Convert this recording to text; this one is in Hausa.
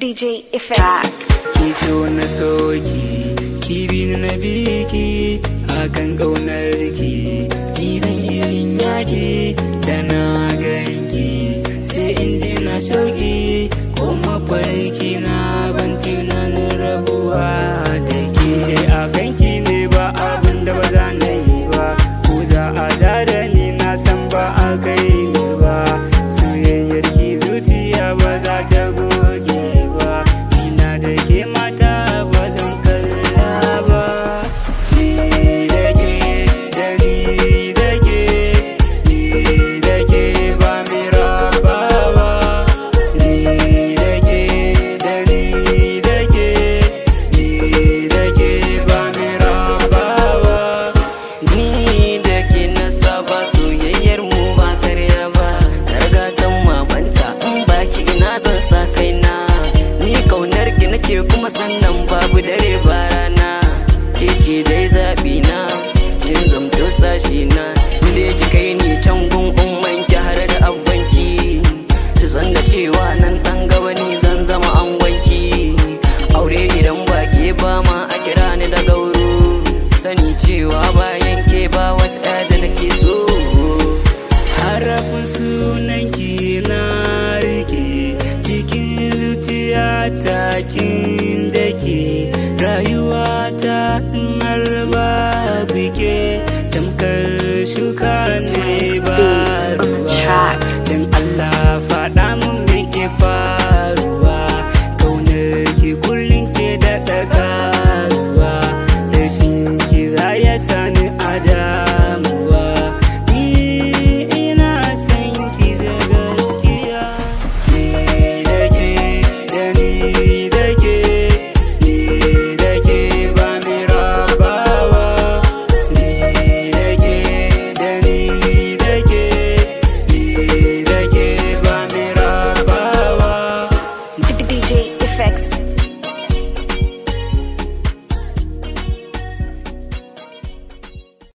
DJ Effects. ki so na soki ki bi ni na biki akan kaunar ki ni zan iya yin yaki da na ganki sai in ji na shauki ko mafarki na ban tunanin rabuwa da ke a ganki ne ba abin da ba za na yi ba ko za a ja da ni na san ba a kai ni ba soyayyar ki zuciya ba za ta goge ba ina da ke mata ba zan kalla ba ni da ke da ni da ke ni da ke ba mi raba ba ni da ke da ni da ke ni da ke ba mi raba ba Ni da ke na saba soyayyar mu ba karya ba Darga can mamanta in baki ina zan sa kaina Ni kaunar ki nake kuma sannan babu dare ba rana Ke ce dai zaɓi na kin zamto sashi na Ni da ki kai ni can gun umman ki har da abbanki Su san da cewa nan ɗan gaba ni zan zama angonki Aure idan ba ke ba ma a kira ni da gauro Sani cewa bayan ke ba wata da nake so harafin sunanki na rike cikin zuciya ta kin dake rayuwa ta har ba bike tamkar shuka ne ba ruwa dan Allah faɗa mun me ke fa